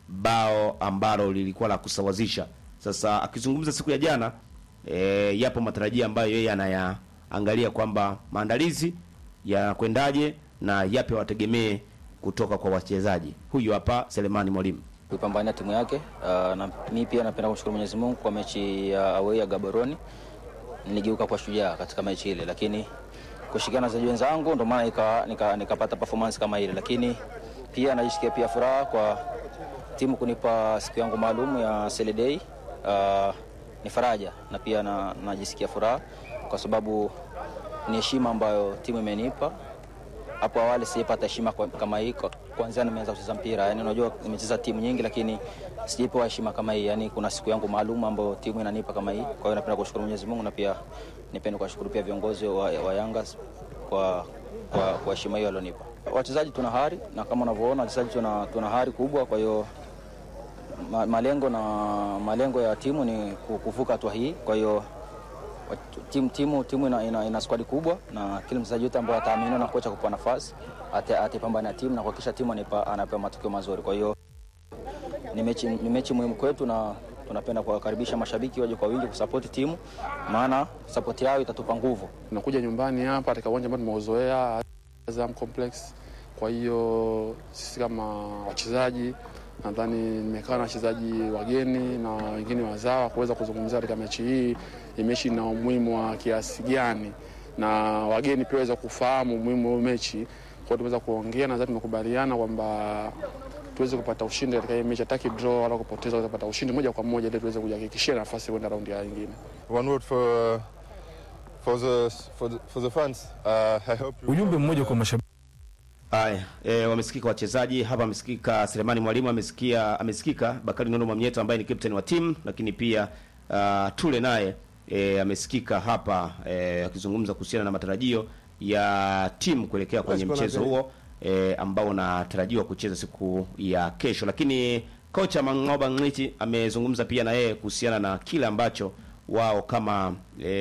bao ambalo lilikuwa la kusawazisha. Sasa akizungumza siku ya jana e, yapo matarajio ambayo yeye anayaangalia kwamba maandalizi yanakwendaje na yapi wategemee kutoka kwa wachezaji. Huyu hapa Selemani Mwalimu. kuipambania timu yake. Uh, na mimi pia napenda kumshukuru Mwenyezi Mungu kwa mechi ya away ya Gaborone, niligeuka kwa shujaa katika mechi ile, lakini kushirikiana na wachezaji wenzangu ndio maana nika, nika, nikapata performance kama ile, lakini pia najisikia pia furaha kwa timu kunipa siku yangu maalum ya Sele Day. Uh, ni faraja na pia na, najisikia furaha kwa sababu ni heshima ambayo timu imenipa hapo awali sijapata heshima kwa- kama hii kwa- kwanzia nimeanza kucheza mpira. Yani unajua nimecheza timu nyingi, lakini sijapewa heshima kama hii. Yani kuna siku yangu maalum ambayo timu inanipa kama hii. Kwa hiyo napenda kushukuru Mwenyezi Mungu na pia nipende kuwashukuru pia viongozi wa, wa Yanga kwa kwa kwa heshima hiyo walionipa. Wachezaji tuna hari na kama unavyoona wachezaji tuna, tuna hari kubwa, kwa hiyo ma, malengo na malengo ya timu ni ku- kuvuka hatua hii. Kwa hiyo wa- timu timu timu ina, ina, ina squad kubwa na kila mchezaji yote ambaye ataaminiwa na kocha kupewa nafasi ata- ataipambana na timu na kuhakikisha timu anipa- anapewa matokeo mazuri. Kwa hiyo ni mechi, ni mechi muhimu kwetu na tunapenda kuwakaribisha mashabiki waje kwa wingi kusapoti timu, maana sapoti yao itatupa nguvu. Tunakuja nyumbani hapa katika uwanja ambao tumeuzoea Azam Complex. Kwa hiyo sisi kama wachezaji, nadhani nimekaa na wachezaji wageni na wengine wazawa kuweza kuzungumzia katika mechi hii, hii mechi ina umuhimu wa kiasi gani, na wageni pia waweza kufahamu umuhimu wa hii mechi. Kwa hiyo tumeweza kuongea, nadhani tumekubaliana kwamba tuweze kupata ushindi katika hii mechi, hataki draw wala kupoteza, tuweze kupata ushindi moja kwa moja ili tuweze kujihakikishia nafasi kwenda raundi ya nyingine. One word for for the for the, for the fans. Uh, I hope you Ujumbe mmoja kwa mashabiki. Haya, e, wamesikika wachezaji hapa, amesikika Selemani Mwalimu, amesikia amesikika Bakari Nondo Mwamnyeto ambaye ni captain wa timu, lakini pia uh, Tule naye e, amesikika hapa e, akizungumza kuhusiana na matarajio ya timu kuelekea kwenye mchezo huo e, ambao unatarajiwa kucheza siku ya kesho. Lakini kocha Mangoba Ngiti amezungumza pia na yeye kuhusiana na kile ambacho wao kama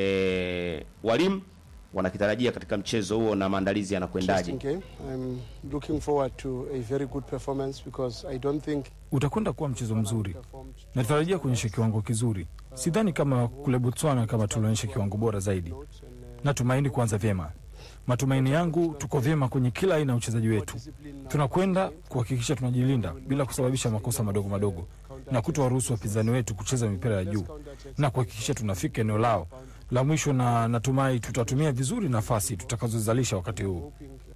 e, walimu wanakitarajia katika mchezo huo na maandalizi yanakwendaje. Interesting game. I'm looking forward to a very good performance because I don't think Utakwenda kuwa mchezo mzuri. Natarajia kuonyesha kiwango kizuri. Sidhani kama kule Botswana kama tulionyesha kiwango bora zaidi. Natumaini kuanza vyema. Matumaini yangu tuko vyema kwenye kila aina ya uchezaji wetu. Tunakwenda kuhakikisha tunajilinda bila kusababisha makosa madogo madogo na kutowaruhusu wapinzani wetu kucheza mipira ya juu na kuhakikisha tunafika eneo lao la mwisho, na natumai tutatumia vizuri nafasi tutakazozalisha wakati huu.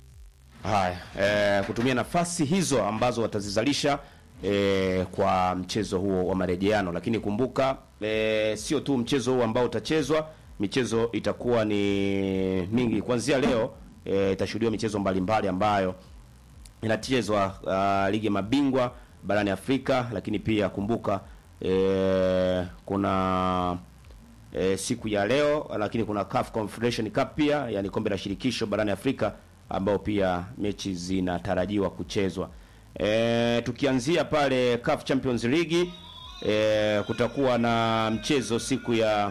Haya, e, kutumia nafasi hizo ambazo watazizalisha e, kwa mchezo huo wa marejeano. Lakini kumbuka e, sio tu mchezo huo ambao utachezwa, michezo itakuwa ni mingi kuanzia leo. E, itashuhudiwa michezo mbalimbali ambayo inachezwa uh, ligi ya mabingwa barani Afrika, lakini pia kumbuka e, kuna e, siku ya leo, lakini kuna CAF Confederation Cup pia, yani kombe la shirikisho barani Afrika ambao pia mechi zinatarajiwa kuchezwa. E, tukianzia pale CAF Champions League e, kutakuwa na mchezo siku ya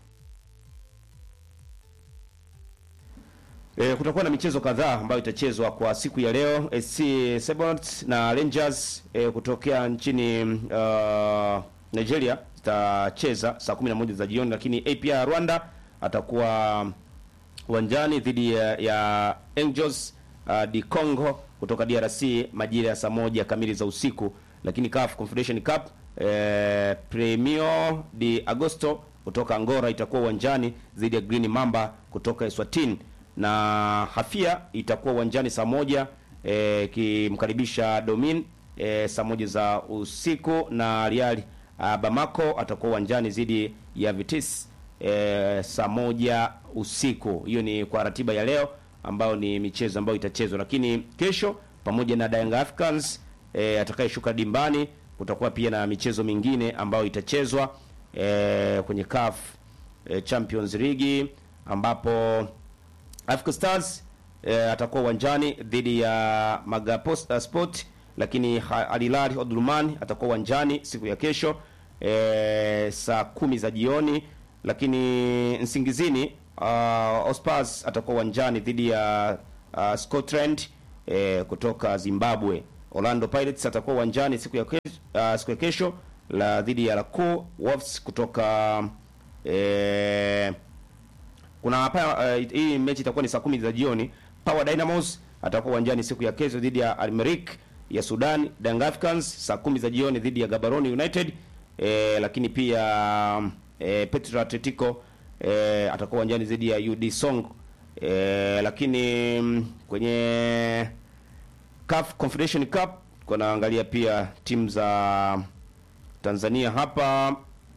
E, kutakuwa na michezo kadhaa ambayo itachezwa kwa siku ya leo. SC Sebons na Rangers e, kutokea nchini uh, Nigeria zitacheza saa 11 za jioni, lakini APR Rwanda atakuwa uwanjani dhidi ya, ya Angels uh, di Congo kutoka DRC majira ya saa moja kamili za usiku, lakini CAF Confederation Cup eh, Premio de Agosto kutoka Angola itakuwa uwanjani dhidi ya Green Mamba kutoka Eswatini na Hafia itakuwa uwanjani saa moja eh, kimkaribisha Domin eh, saa moja za usiku na Real uh, Bamako atakuwa uwanjani dhidi ya Vitis eh, saa moja usiku. Hiyo ni kwa ratiba ya leo ambayo ni michezo ambayo itachezwa, lakini kesho pamoja na Young Africans eh, atakayeshuka dimbani kutakuwa pia na michezo mingine ambayo itachezwa eh, kwenye CAF eh, Champions League ambapo Africa Stars eh, atakuwa uwanjani dhidi ya Magapost uh, Sport, lakini Ha- Al Hilal Omdurman atakuwa uwanjani siku ya kesho eh, saa kumi za jioni, lakini Nsingizini uh, Ospars atakuwa uwanjani dhidi ya uh, Scotland eh, kutoka Zimbabwe. Orlando Pirates atakuwa uwanjani siku ya kesho uh, siku ya kesho la dhidi ya Laco Wolves kutoka eh, kuna hapa uh, hii mechi itakuwa ni saa kumi za jioni. Power Dynamos atakuwa uwanjani siku ya kesho dhidi ya Almeric ya Sudan. Young Africans saa kumi za jioni dhidi ya Gaborone United eh, lakini pia eh, Petro Atletico eh, atakuwa uwanjani dhidi ya UD Song eh, lakini mm, kwenye CAF Confederation Cup kunaangalia pia timu za Tanzania hapa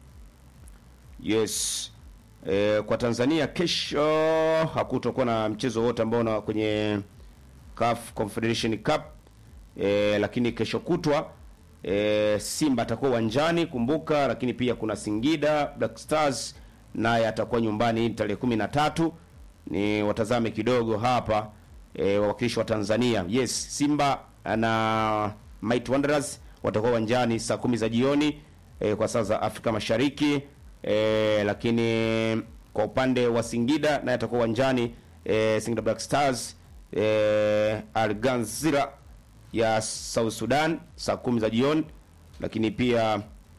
yes e, kwa Tanzania kesho hakutokuwa na mchezo wote ambao na kwenye CAF Confederation Cup e, lakini kesho kutwa e, Simba atakuwa uwanjani kumbuka, lakini pia kuna Singida Black Stars naye atakuwa nyumbani tarehe kumi na tatu. Ni watazame kidogo hapa e, wawakilishi wa Tanzania. Yes, Simba na Might Wanderers watakuwa uwanjani saa kumi za jioni e, kwa saa za Afrika Mashariki e, lakini kwa upande wa Singida naye atakuwa uwanjani e, Singida Black Stars e, Al Ghazira ya South Sudan saa kumi za jioni, lakini pia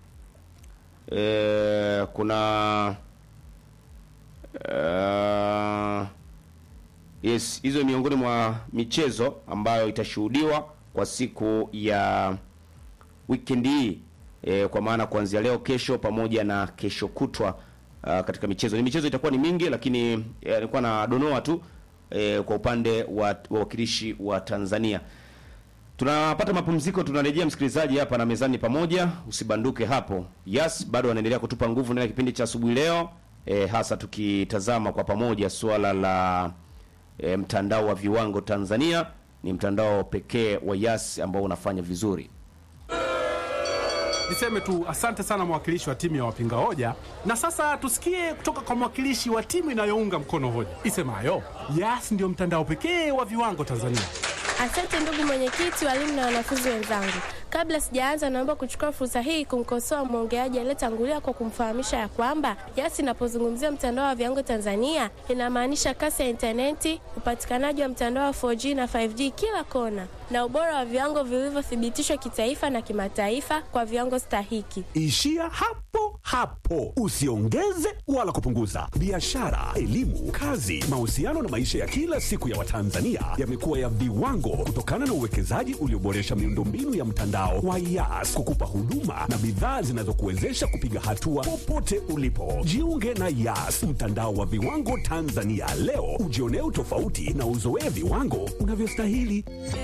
e, kuna uh, yes, hizo miongoni mwa michezo ambayo itashuhudiwa kwa siku ya weekend hii e, kwa maana kuanzia leo, kesho pamoja na kesho kutwa uh, katika michezo. Ni michezo itakuwa ni mingi, lakini eh, alikuwa na donoa tu e, kwa upande wa wawakilishi wa Tanzania. Tunapata mapumziko, tunarejea msikilizaji hapa na mezani pamoja, usibanduke hapo. Yas bado wanaendelea kutupa nguvu ndani ya kipindi cha asubuhi leo e, hasa tukitazama kwa pamoja suala la e, mtandao wa viwango Tanzania. Ni mtandao pekee wa Yas ambao unafanya vizuri. Niseme tu asante sana mwakilishi wa timu ya wapinga hoja, na sasa tusikie kutoka kwa mwakilishi wa timu inayounga mkono hoja isemayo Yas ndio mtandao pekee wa viwango Tanzania. Asante ndugu mwenyekiti, walimu na wanafunzi wenzangu. Kabla sijaanza, naomba kuchukua fursa hii kumkosoa mwongeaji aliyetangulia kwa kumfahamisha ya kwamba Yas inapozungumzia mtandao wa viwango Tanzania inamaanisha kasi ya intaneti, upatikanaji wa mtandao wa 4G na 5G kila kona, na ubora wa viwango vilivyothibitishwa kitaifa na kimataifa kwa viwango stahiki. Ishia hapo hapo, usiongeze wala kupunguza. Biashara, elimu, kazi, mahusiano na maisha ya kila siku ya Watanzania yamekuwa ya viwango kutokana na uwekezaji ulioboresha miundombinu ya mtandao wa Yas kukupa huduma na bidhaa zinazokuwezesha kupiga hatua popote ulipo. Jiunge na Yas, mtandao wa viwango Tanzania leo, ujionee utofauti na uzoee viwango unavyostahili.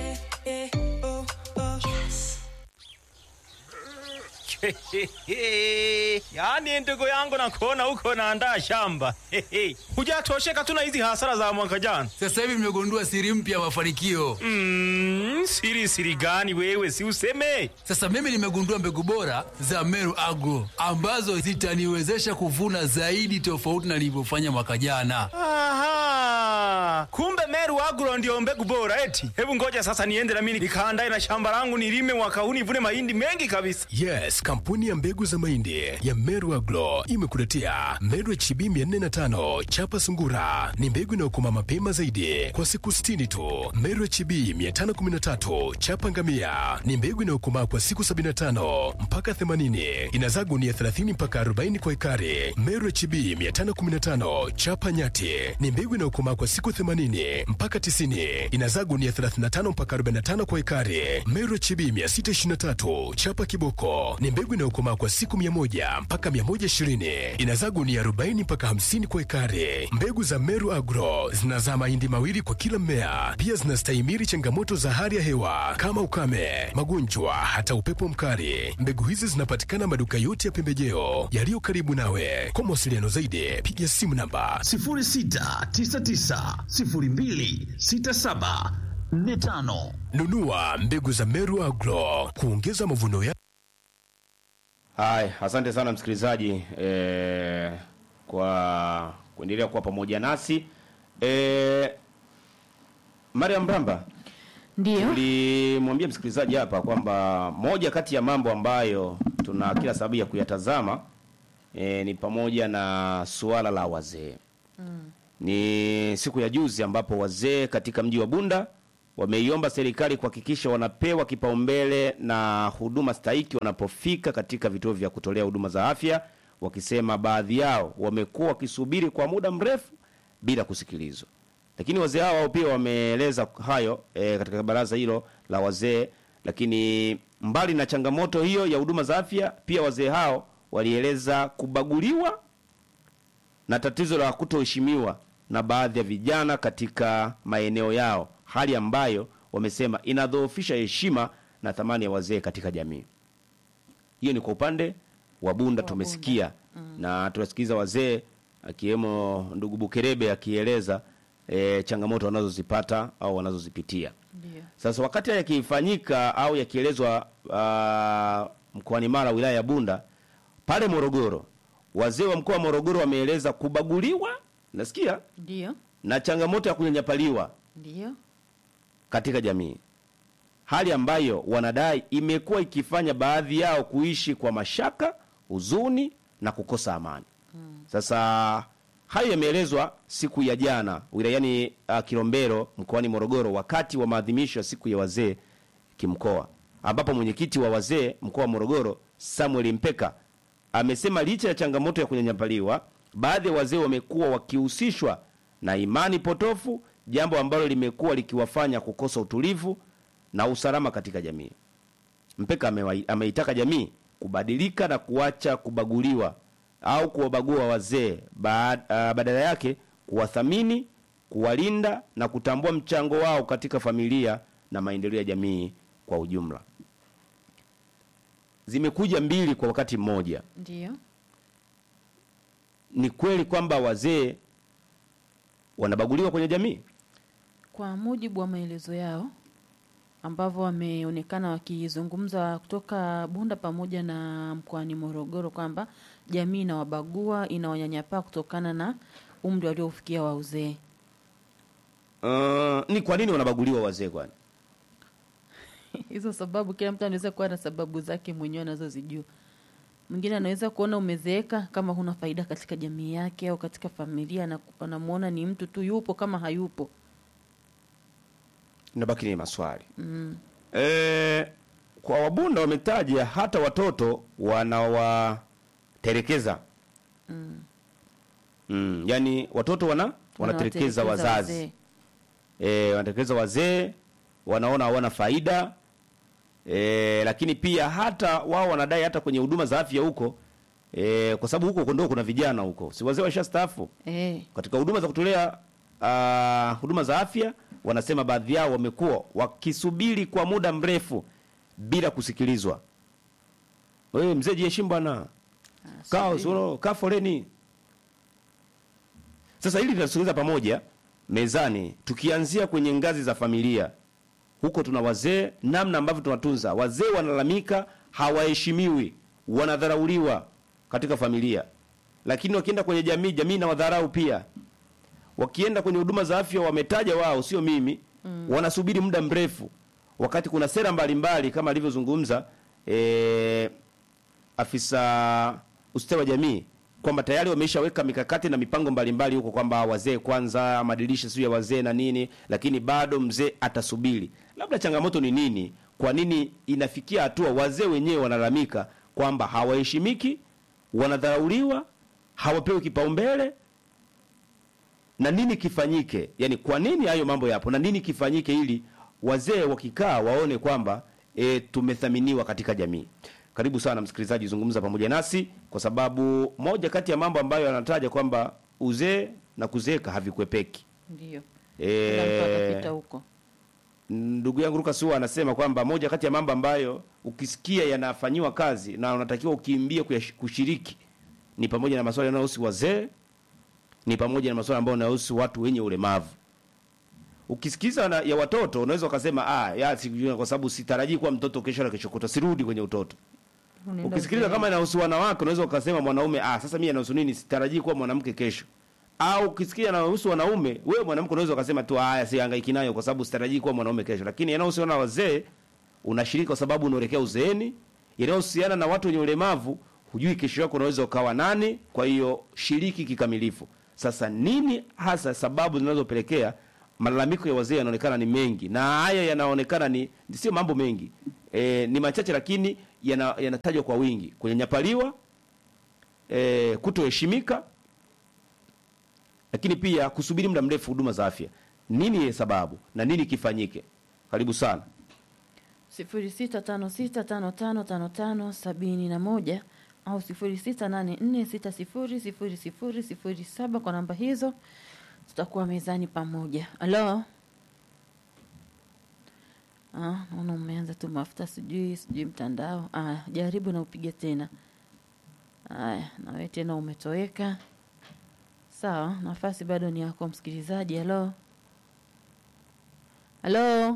yaani ndugu yangu nakuona huko naandaa shamba hujatosheka tu na hizi hasara za mwaka jana Sasa hivi nimegundua siri mpya ya mafanikio. mm, siri siri gani wewe si useme Sasa mimi nimegundua mbegu bora za Meru Agro ambazo zitaniwezesha kuvuna zaidi tofauti na nilivyofanya mwaka jana. Aha, kumbe Meru Agro ndio mbegu bora eti. Hebu ngoja sasa niende na mimi nikaandae na shamba langu nilime mwaka huu nivune mahindi mengi kabisa. Yes, kampuni ya mbegu za mahindi ya Meru Agro imekuletea Meru HB 405 chapa sungura. Ni mbegu inayokoma mapema zaidi kwa siku 60 tu. Meru HB 513 chapa ngamia ni mbegu inayokomaa kwa siku 75 mpaka 80. Inazaa gunia 30 mpaka 40 kwa ekari. Meru HB 515 chapa nyati ni mbegu inayokomaa kwa siku 80 mpaka 90. Inazaa gunia 35 mpaka 45 kwa ekari. Meru HB 623 chapa kiboko ni mbegu inayokomaa kwa siku 100 mpaka 120. Inazaa gunia 40 mpaka 50 kwa ekari. Mbegu za Meru Agro zinazaa mahindi mawili kwa kila mmea. Pia zinastahimili changamoto za hali ya hewa kama ukame, magonjwa, hata upepo mkali. Mbegu hizi zinapatikana maduka yote ya pembejeo yaliyo karibu nawe. Kwa mawasiliano zaidi, piga simu namba 0699026745. nunua mbegu za Meru Agro kuongeza mavuno ya Haya, asante sana msikilizaji eh, kwa kuendelea kuwa pamoja nasi eh, Mariam Mramba, Ndio. tulimwambia msikilizaji hapa kwamba moja kati ya mambo ambayo tuna kila sababu ya kuyatazama eh, ni pamoja na suala la wazee. Ni siku ya juzi ambapo wazee katika mji wa Bunda wameiomba serikali kuhakikisha wanapewa kipaumbele na huduma stahiki wanapofika katika vituo vya kutolea huduma za afya, wakisema baadhi yao wamekuwa wakisubiri kwa muda mrefu bila kusikilizwa. Lakini wazee hao wao pia wameeleza hayo e, katika baraza hilo la wazee. Lakini mbali na changamoto hiyo ya huduma za afya, pia wazee hao walieleza kubaguliwa na tatizo la kutoheshimiwa na baadhi ya vijana katika maeneo yao, hali ambayo wamesema inadhoofisha heshima na thamani ya wazee katika jamii. Hiyo ni kwa upande wa Bunda tumesikia, na tunasikiza wazee akiwemo ndugu Bukerebe akieleza e, changamoto wanazozipata au wanazozipitia. Ndio. Sasa wakati haya yakifanyika au yakielezwa uh, mkoani Mara wilaya ya Bunda pale Morogoro, wazee wa mkoa wa Morogoro wameeleza kubaguliwa, nasikia Ndio. na changamoto ya kunyanyapaliwa Ndio. katika jamii, hali ambayo wanadai imekuwa ikifanya baadhi yao kuishi kwa mashaka, huzuni na kukosa amani. Sasa hayo yameelezwa siku ya jana wilayani uh, Kilombero mkoani Morogoro wakati wa maadhimisho ya siku ya wazee kimkoa, ambapo mwenyekiti wa wazee mkoa wa Morogoro Samuel Mpeka amesema licha ya changamoto ya kunyanyapaliwa, baadhi ya wazee wamekuwa wakihusishwa na imani potofu, jambo ambalo limekuwa likiwafanya kukosa utulivu na usalama katika jamii. Mpeka amewa- ameitaka jamii kubadilika na kuacha kubaguliwa au kuwabagua wazee, baad- ah, badala yake kuwathamini, kuwalinda na kutambua mchango wao katika familia na maendeleo ya jamii kwa ujumla. Zimekuja mbili kwa wakati mmoja. Ndio. Ni kweli kwamba wazee wanabaguliwa kwenye jamii? Kwa mujibu wa maelezo yao ambavyo wameonekana wakizungumza kutoka Bunda pamoja na mkoani Morogoro kwamba jamii inawabagua, inawanyanyapaa kutokana na umri waliofikia wa uzee. Uh, ni kwa nini wanabaguliwa wazee kwani? Hizo sababu kila mtu anaweza kuwa na sababu zake mwenyewe anazozijua. Mwingine anaweza kuona umezeeka kama huna faida katika jamii yake au katika familia, na anamuona ni mtu tu yupo kama hayupo. Nabaki ni maswali. Mm. E, kwa Wabunda wametaja hata watoto wanawaterekeza. Mm. Mm, yani watoto wana wanaterekeza wazazi. wazee. E, wanaterekeza wazee, wanaona hawana faida. E, lakini pia hata wao wanadai hata kwenye huduma za afya huko e, kwa sababu huko ndio kuna vijana huko. Si wazee washastaafu. Eh. Katika huduma za kutolea uh, huduma za afya wanasema baadhi yao wamekuwa wakisubiri kwa muda mrefu bila kusikilizwa. Wewe mzee jiheshimu bwana. Kaa usoro, kaa foleni. Sasa hili tunasogeza pamoja mezani tukianzia kwenye ngazi za familia. Huko tuna wazee, namna ambavyo tunatunza. Wazee wanalalamika hawaheshimiwi, wanadharauliwa katika familia. Lakini wakienda kwenye jamii, jamii na wadharau pia. Wakienda kwenye huduma za afya wametaja wao, sio mimi. Mm. Wanasubiri muda mrefu. Wakati kuna sera mbalimbali kama alivyozungumza eh, afisa ustawi wa jamii kwamba tayari wameshaweka mikakati na mipango mbalimbali huko kwamba wazee kwanza, madirisha sio ya wazee na nini, lakini bado mzee atasubiri. Labda changamoto ni nini? Kwa nini inafikia hatua wazee wenyewe wanalalamika kwamba hawaheshimiki, wanadharauliwa, hawapewi kipaumbele? Na nini kifanyike? Yaani, kwa nini hayo mambo yapo na nini kifanyike ili wazee wakikaa waone kwamba e, tumethaminiwa katika jamii? Karibu sana msikilizaji, zungumza pamoja nasi, kwa sababu moja kati ya mambo ambayo anataja kwamba uzee na kuzeeka havikwepeki. Ndio. Kila mtu atapita E, huko. ndugu yangu Lucas huwa anasema kwamba moja kati ya mambo ambayo ukisikia yanafanyiwa kazi na unatakiwa ukimbie kuyash- kushiriki ni pamoja na masuala yanayohusu wazee, ni pamoja na masuala ambayo yanayohusu watu wenye ulemavu. Ukisikiza na, ya watoto unaweza ukasema ah, ya sijui kwa sababu sitarajii kuwa mtoto kesho na kesho kutwa, sirudi kwenye utoto. Unaenda Ukisikiliza uzeeni. kama inahusu wanawake unaweza ukasema mwanaume, ah, sasa mimi inahusu nini? Sitarajii kuwa mwanamke kesho. Au ukisikia inahusu wanaume, wewe mwanamke unaweza ukasema tu haya, sihangaiki nayo kwa sababu sitarajii kuwa mwanaume kesho. Lakini yanayohusiana na wazee unashiriki kwa sababu unaelekea uzeeni. Yanayohusiana na watu wenye ulemavu, hujui kesho yako unaweza ukawa nani, kwa hiyo shiriki kikamilifu. Sasa nini hasa sababu zinazopelekea malalamiko ya wazee yanaonekana ni mengi, na haya yanaonekana ni sio mambo mengi e, ni machache, lakini yana- yanatajwa kwa wingi: kunyanyapaliwa, e, kutoheshimika, lakini pia kusubiri muda mrefu huduma za afya. Nini sababu na nini kifanyike? Karibu sana. 0656555571 au 0684600007 kwa namba hizo tutakuwa mezani pamoja. Halo. Ah, naona umeanza tu mafuta sijui sijui mtandao. Ah, jaribu na upige tena. Haya, na wewe tena umetoweka. Sawa, nafasi bado ni yako msikilizaji. Halo. Halo.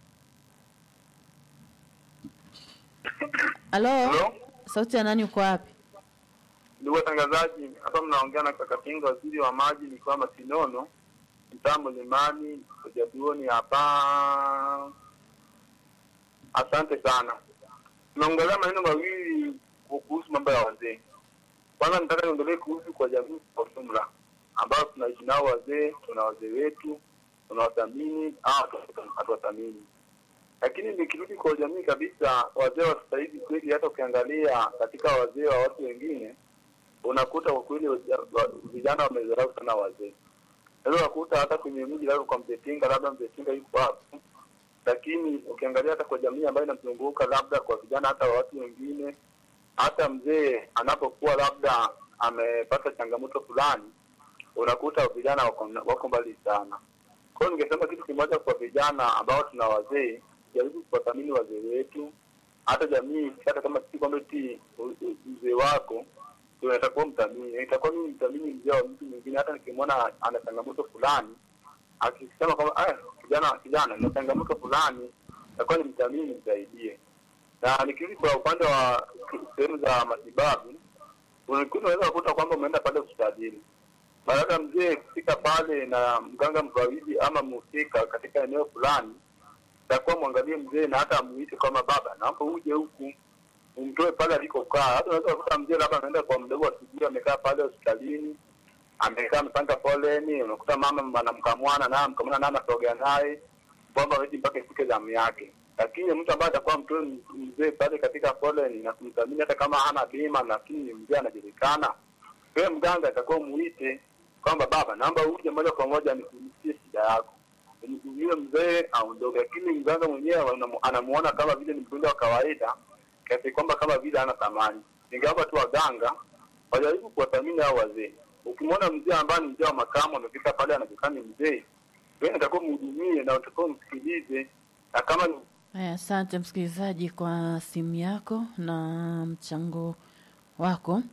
Halo. Sauti ya nani uko wapi? Ndugu watangazaji, hapa mnaongea na kaka Kinga, waziri wa maji mikoa Masinono, mtaa Mlimani, Jaduoni hapa. Asante sana. Tunaongelea maneno mawili kuhusu mambo ya wazee. Kwanza nataka niongelee kuhusu kwa jamii kwa ujumla, ambao tunaishi nao wazee, tuna wazee wetu, tunawathamini au hatuwathamini. Lakini nikirudi kwa jamii kabisa, wazee wa sasa hivi kweli, hata ukiangalia katika wazee wa watu wengine unakuta kwa kweli waja- wa- vijana wamedharau sana wazee. Unaweza kukuta hata kwenye mji labda kwa mzee Tinga, labda mzee Tinga yuko hapo, lakini ukiangalia hata kwa jamii ambayo inamzunguka, labda kwa vijana, hata wa watu wengine, hata mzee anapokuwa labda amepata changamoto fulani, unakuta vijana wako, wako mbali sana. Kwa hiyo ningesema kitu kimoja kwa vijana ambao tuna wazee, jaribu kuwathamini wazee wetu, hata jamii, hata kama si kwamba ti mzee wako ndio itakuwa mthamini. Itakuwa mimi mthamini mzee wa mtu mwingine, hata nikimwona ana changamoto fulani, akisema kwamba ah, kijana kijana na changamoto fulani, itakuwa ni mthamini, nimsaidie. Na nikirudi kwa upande wa sehemu za matibabu, unakuta unaweza kukuta kwamba umeenda pale hospitalini baada ya mzee kufika pale na mganga mfawidhi ama mhusika katika eneo fulani, takuwa mwangalie mzee na hata amuite kama baba, naomba uje huku umtoe pale alikokaa. Hata unaweza kukuta mzee labda anaenda kwa mdogo wa sijui amekaa pale hospitalini, amekaa amepanga foleni, unakuta mama anamkamwana naye amkamwana naye anasogea naye kwamba weti mpaka ifike zamu yake. Lakini mtu ambaye atakuwa mtoe mzee pale katika foleni na kumthamini hata kama hana bima, lakini mzee anajulikana, wewe mganga atakuwa muite kwamba baba, naomba uje moja kwa moja nikusikie shida yako, yule mzee aondoke. Lakini mganga mwenyewe anamu- anamuona kama vile ni mgonjwa wa kawaida, kiasi kwamba kama vile hana thamani. Ningeomba tu waganga wajaribu kuwathamini hao wazee. Ukimwona mzee ambaye ni mzee wa makamu amefika pale anajulikana ni mzee, wewe natakuwa mhudumie na utakuwa msikilize, na kama ni Haya, asante msikilizaji kwa simu yako na mchango wako.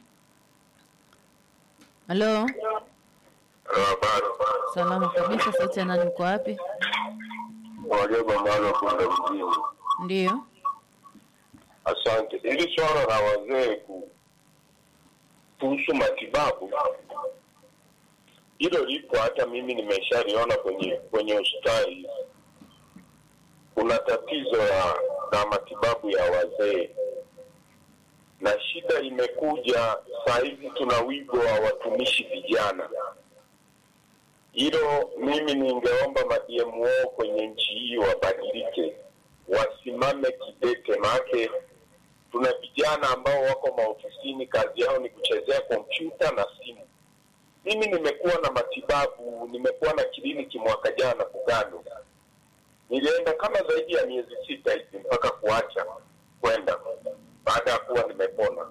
Halo, salama kabisa. Sauti ya nani, uko wapi? Wajaba maana kwenda mjini. Ndiyo, Asante. Hili swala la wazee ku- kuhusu matibabu, hilo lipo, hata mimi nimeshaliona kwenye kwenye hospitali. Kuna tatizo la, la matibabu ya wazee, na shida imekuja saa hizi, tuna wigo wa watumishi vijana. Hilo mimi ningeomba madmo kwenye nchi hii wabadilike, wasimame kidete, maake tuna vijana ambao wako maofisini, kazi yao ni kuchezea kompyuta na simu. Mimi nimekuwa na matibabu, nimekuwa na kliniki mwaka jana Bugando, nilienda kama zaidi ya miezi sita hivi mpaka kuacha kwenda baada ya kuwa nimepona.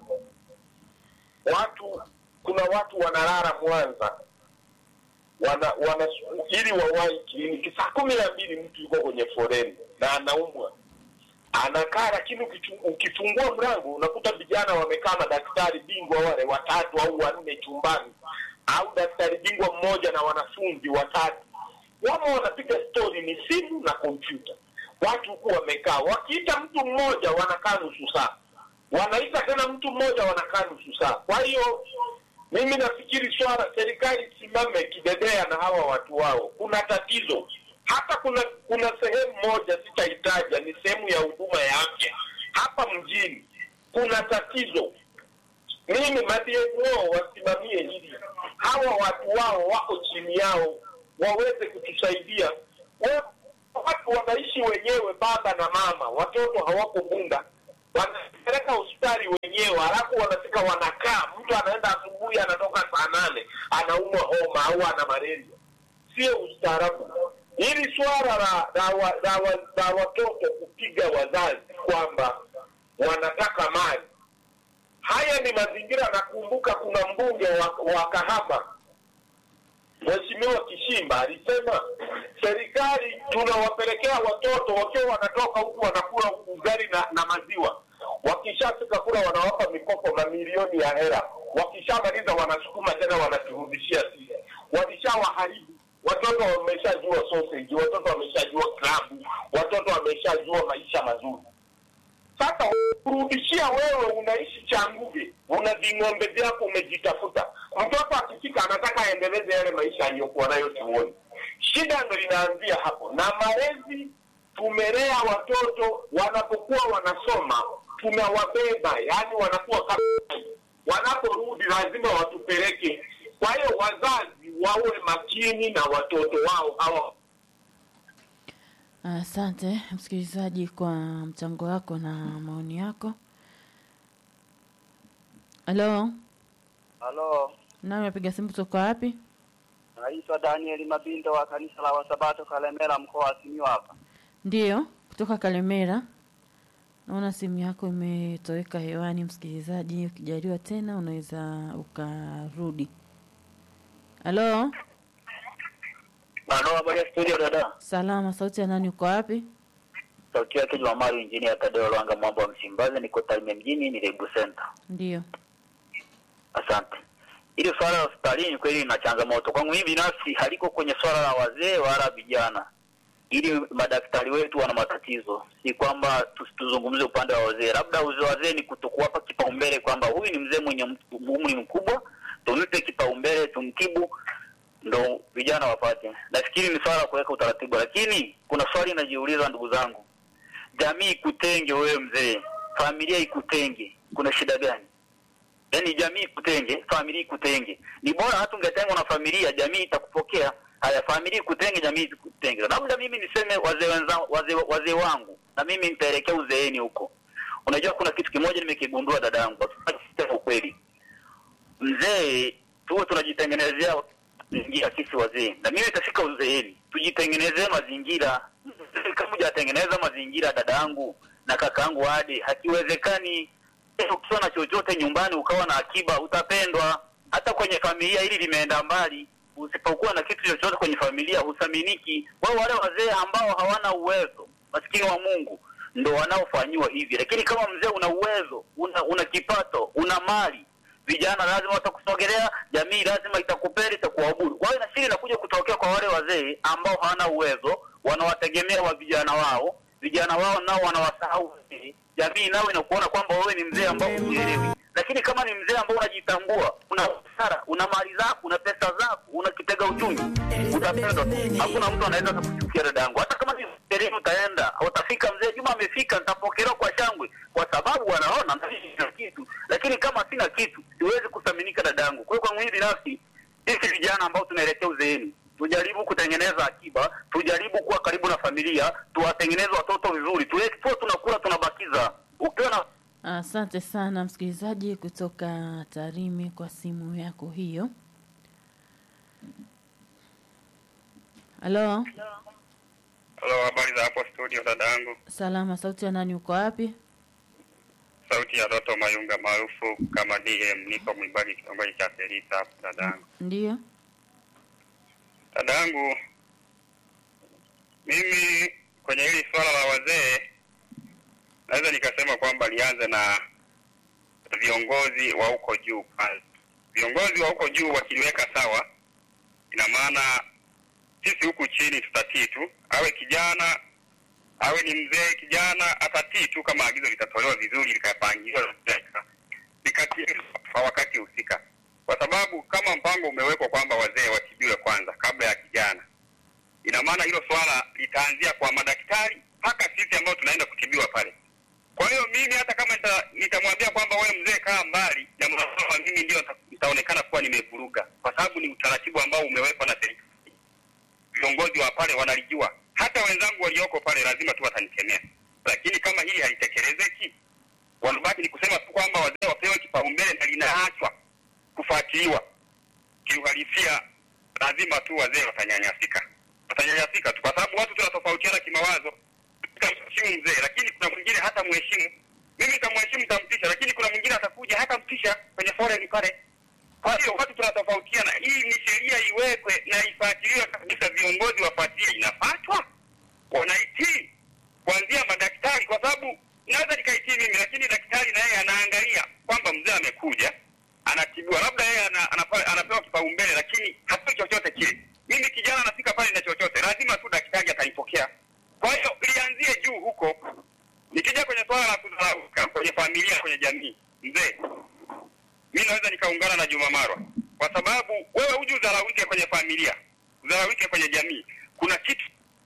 Watu, kuna watu wanalala Mwanza wana, wana ili wawahi kliniki saa kumi na mbili mtu yuko kwenye foreni na anaumwa anakaa, lakini ukichu- ukifungua mlango unakuta vijana wamekaa na daktari bingwa wale watatu au wanne chumbani, au daktari bingwa mmoja na wanafunzi watatu, wamo wanapiga stori, ni simu na kompyuta. Watu huku wamekaa, wakiita mtu mmoja wanakaa nusu saa, wanaita tena mtu mmoja wanakaa nusu saa. Kwa hiyo mimi nafikiri swala serikali isimame kidedea na hawa watu wao. Kuna tatizo hata kuna kuna sehemu moja sitaitaja, ni sehemu ya huduma ya afya hapa mjini, kuna tatizo. Mimi madmo wasimamie hili, hawa watu wao wako chini yao, waweze kutusaidia. Wa- Watu wanaishi wenyewe, baba na mama, watoto hawako Bunda, wanapeleka hospitali wenyewe, halafu wanafika wanakaa. Mtu anaenda asubuhi, anatoka saa nane, anaumwa homa au ana malaria. Sio ustaarabu. Hili swala la la, wa, la, wa, la watoto kupiga wazazi kwamba wanataka mali, haya ni mazingira. Nakumbuka kuna mbunge wa, wa Kahama Mheshimiwa Kishimba alisema serikali tunawapelekea watoto wakiwa wanatoka huku wanakula ugali na, na maziwa, wakishafika kula wanawapa mikopo mamilioni ya hela, wakishamaliza wanasukuma tena wanaturudishia sisi. Walishawaharibu watoto, wameshajua sausage, watoto wameshajua klabu, watoto wameshajua maisha mazuri. Sasa kurudishia wewe, unaishi Changuge, una ving'ombe vyako, umejitafuta. Mtoto akifika anataka aendeleze yale maisha aliyokuwa nayo chuoni. Shida ndo inaanzia hapo, na malezi tumelea watoto wanapokuwa wanasoma, tunawabeba, yaani wanakuwa kama wanaporudi lazima watupeleke. Kwa hiyo wazazi wawe makini na watoto wao hawa Asante msikilizaji kwa mchango wako na maoni yako. Halo, Halo, nani napiga simu kutoka wapi? naitwa Daniel Mabindo wa kanisa la Wasabato Kalemera, mkoa wa Simiyu hapa. Ndiyo, kutoka Kalemera. Naona simu yako imetoweka hewani, msikilizaji. Ukijaliwa tena unaweza ukarudi. Halo, Halo, habari ya studio dada. salama. Sauti ya nani? Uko wapi? Sauti yake Jumamari injini ya Tadeo Lwanga Mwamba wa Msimbazi, niko Tarime mjini, ni Lebu Center. Ndiyo. Asante. Ili swala la hospitalini kweli lina changamoto. Kwangu mimi binafsi haliko kwenye swala la wazee wala vijana. Ili madaktari wetu wana matatizo, si kwamba tus- tuzungumze upande wa wazee. Labda uzee wazee ni kutokuwapa kipaumbele kwamba huyu ni mzee mwenye mtu- umri mkubwa, tumpe kipaumbele, tumtibu ndo vijana wapate. Nafikiri ni swala la kuweka utaratibu, lakini kuna swali najiuliza, ndugu zangu, jamii ikutenge wewe mzee, familia ikutenge, kuna shida gani? Yaani jamii ikutenge, familia ikutenge. Ni bora hata ungetengwa na familia, jamii itakupokea. Haya, familia ikutenge, jamii ikutenge. Labda mimi niseme wazee wenzangu, wazee wazee wangu, na mimi nitaelekea uzeeni huko. Unajua, kuna kitu kimoja nimekigundua dada yangu, sema ukweli, mzee tuwe tunajitengenezea mazingira sisi wazee, na mimi itafika uzeeni, tujitengenezee mazingira. Mzee Kama hujatengeneza mazingira, dada yangu na kaka yangu Ade, hakiwezekani Eh, ukiwa na chochote nyumbani ukawa na akiba utapendwa. Hata kwenye familia hili limeenda mbali, usipokuwa na kitu chochote kwenye familia huthaminiki. Wao wale wazee ambao hawana uwezo, maskini wa Mungu, ndo wanaofanyiwa hivi. Lakini kama mzee una uwezo, una, una kipato, una mali, vijana lazima watakusogelea, jamii lazima itakupenda, itakuabudu. Kwa hiyo nafikiri inakuja kutokea kwa wale wazee ambao hawana uwezo, wanawategemea wa vijana wao, vijana wao nao wanawasahau wazee jamii nao inakuona kwamba wewe ni mzee ambao hujielewi. Lakini kama ni mzee ambao unajitambua, una busara, una mali zako, una pesa zako, una kitega uchumi, utapendwa. Hakuna mtu anaweza kukuchukia dada yangu. Hata kama ni sherehe utaenda, utafika mzee Juma amefika, nitapokelewa kwa shangwe, kwa sababu wanaona na mimi sina kitu. Lakini kama sina kitu, siwezi kuthaminika dada yangu. Kwa hiyo kwangu mimi binafsi, sisi vijana ambao tunaelekea uzeeni tujaribu kutengeneza akiba, tujaribu kuwa karibu na familia, tuwatengeneze watoto vizuri, tuwe tuwe tunakula tunabakiza. Ukiwa na Asante sana msikilizaji kutoka Tarime kwa simu yako hiyo. Halo, Halo, habari za hapo studio dada yangu. salama. Sauti ya nani? Uko wapi? Sauti ya Doto Mayunga maarufu kama DM, niko Mwibagi kitongoji cha Perita hapo dada yangu. Ndiyo. Dada yangu, mimi kwenye hili swala la wazee naweza nikasema kwamba lianze na viongozi wa huko juu kwanza. Viongozi wa huko juu wakiliweka sawa, ina maana sisi huku chini tutatii tu, awe kijana awe ni mzee kijana, atatii tu kama agizo litatolewa vizuri, likapangiliwa likatimizwa kwa wakati husika, kwa sababu kama mpango umewekwa kwamba wazee watibiwe kwanza kabla ya kijana, ina maana hilo swala litaanzia kwa madaktari mpaka sisi ambao tunaenda kutibiwa pale. Kwa hiyo mimi hata kama nita- nitamwambia kwamba wewe mzee kaa mbali, jambo la kwanza mimi ndio nita- nitaonekana kuwa nimevuruga, kwa sababu ni utaratibu ambao umewekwa na serikali viongozi wa pale wanalijua, hata wenzangu walioko pale lazima tu watanikemea, lakini kama hili halitekelezeki, wanabaki ni kusema tu kwamba wazee wapewe kipaumbele na linaachwa kufuatiliwa. Kiuhalisia lazima tu wazee watanyanyasika, watanyanyasika tu, kwa sababu watu tunatofautiana kimawazo. Mheshimu mzee, lakini kuna mwingine hata mheshimu. Mimi nitamheshimu, nitamtisha, lakini kuna mwingine atakuja hata mtisha kwenye foreni pale. Kwa hiyo watu tunatofautiana. Hii ni sheria iwekwe na ifuatiliwe kabisa, viongozi wafuatilie, inafatwa, wanaitii kuanzia madaktari, kwa sababu naweza nikaitii mimi, lakini daktari na yeye anaangalia kwamba mzee amekuja anatibiwa, labda yeye ana, anapa, anapewa kipaumbele, lakini hatoi chochote kile. Mimi kijana nafika pale na chochote, lazima tu daktari atanipokea. Kwa hiyo lianzie juu huko. Nikija kwenye swala la kudharauka kwenye familia, kwenye jamii, mzee, mi naweza nikaungana na Juma Marwa kwa sababu wewe huji udharaulike kwenye familia, udharaulike kwenye jamii. Kuna kitu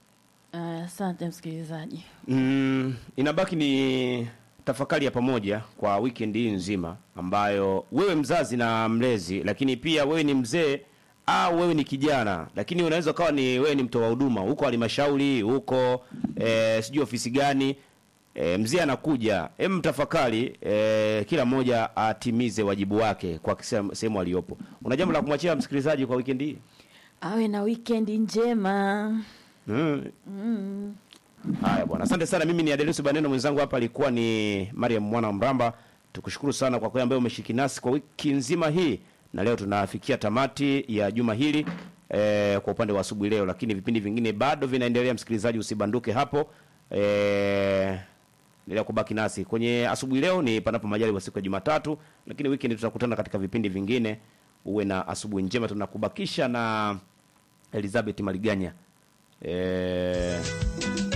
Asante msikilizaji. Mm, inabaki ni tafakari ya pamoja kwa weekend hii nzima ambayo wewe mzazi na mlezi, lakini pia wewe ni mzee au wewe ni kijana, lakini unaweza ukawa ni wewe ni mtoa huduma huko halmashauri huko e, sijui ofisi gani e, mzee anakuja, hem tafakari e, kila mmoja atimize wajibu wake kwa kisa- sehemu aliyopo. Una jambo la kumwachia msikilizaji kwa weekend hii? Awe na wikendi njema. Mm. Mm. Haya bwana, asante sana. Mimi ni Adelusi Baneno, mwenzangu hapa alikuwa ni Mariam Mwana Mramba. Tukushukuru sana kwa kweli ambaye umeshiriki nasi kwa wiki nzima hii, na leo tunafikia tamati ya juma hili eh, kwa upande wa asubuhi leo, lakini vipindi vingine bado vinaendelea. Msikilizaji, usibanduke hapo eh, endelea kubaki nasi kwenye asubuhi leo. Ni panapo majaliwa siku ya Jumatatu, lakini weekend tutakutana katika vipindi vingine. Uwe na asubuhi njema. Tunakubakisha na Elizabeth Maliganya eh,